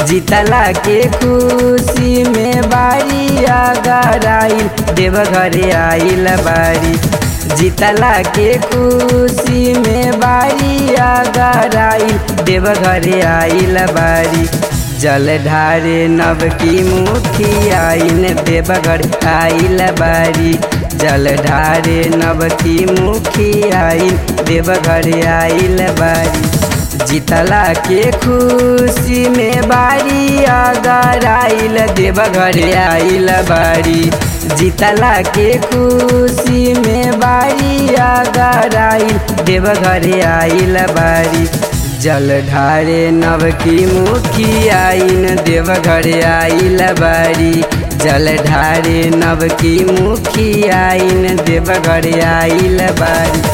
जीतला के खुशी में बारी अगर आइल देवघर आइल बारी जीतला के खुशी में बारी अगर आइल देवघर आइल बारी जल ढारे नव की मुखी आइन देवघर आइल बारी जल ढारे नव की मुखी आइन देवघर आइल बारी जीतला के खुशी में बारी अगर आइल देवघर आइल बारी जीतला के खुशी में बारी अगर आइल देवघर आइल बारी जल ढारे नव की मुखी आइन देवघर आइल बारी जल ढारे नव की मुखी आइन देवघर आइल बारी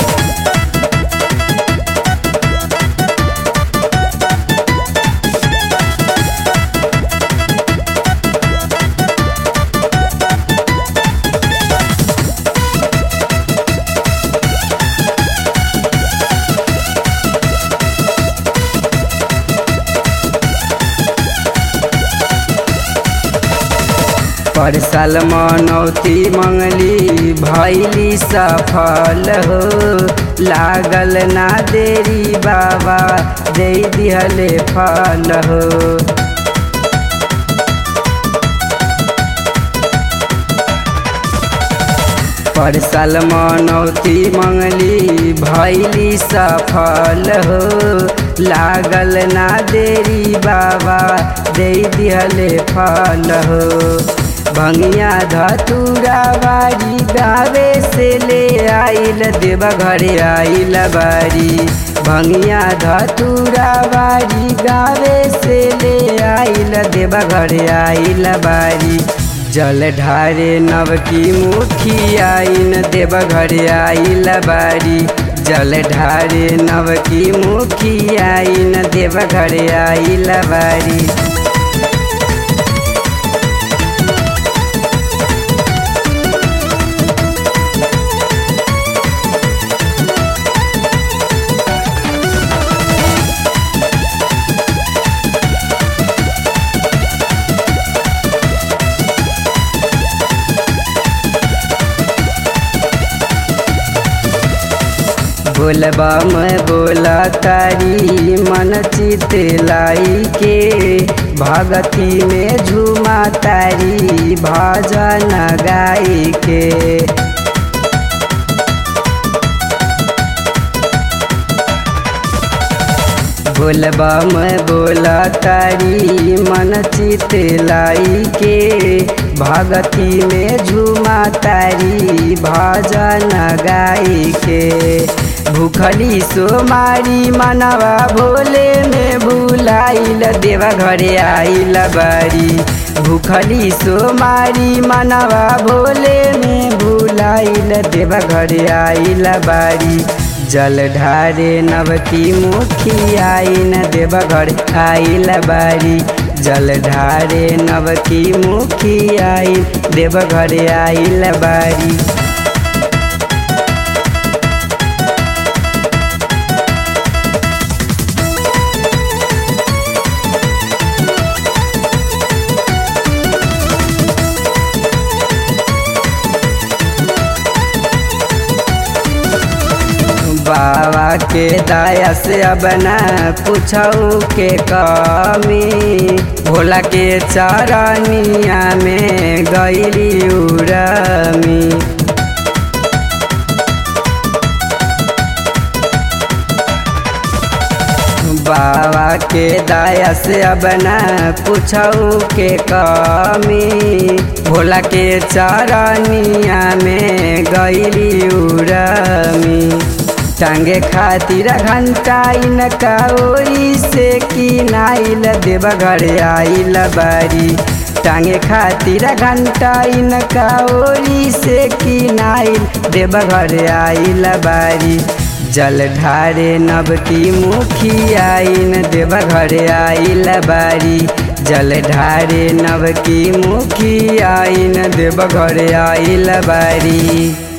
पर साल मनौती मंगली भैली सफल हो लागल ना देरी बाबा दे दिहले फल हो पर साल मनौती मंगली भैली सफल हो लागल ना देरी बाबा दे दिहले फल हो भंगिया धतूरा बारी गावे से ले आइल देवघर आइल बारी भंगिया धतूरा बारी गावे से ले आइल देवघर आइल बारी जल ढारे नव की मुखी आइन देवघर आइल बारी जल ढारे नव की मुखी आइन देवघर आइल बारी बोलबा में बोला तारी मन चित लाई के भगती में झूमा तारी भजन गाई के बोलबा में बोला तारी मन चित लाई के भगती में झूमा तारी भजन गाई के भूखली सोमारी मनवा भोले में भूलाइल देवा घरे आइल बारी भूखली सोमारी मनवा भोले में भूलाइल देवा घरे आइल बारी जल ढारे नवकी मुखी आइन देवघर आइल बारी जल ढारे नवकी मुखी आइन देवघर आइल बारी बाबा के दया से अब न पूछऊ के कमी भोला के चरनिया में गैली उड़मी बाबा के दया से अब न पूछऊ के कमी भोला के चरनिया में गैली उड़मी टांगे खातिर घंटा इनका ओरी से की नाइल देवघर आइल बारी टांगे खातिर घंटा इनका ओरी से की नाइल देवघर आइल बारी जल ढारे नब की मुखी आइन देवघर आइल बारी जल ढारे नब की मुखी आइन देवघर आइल बारी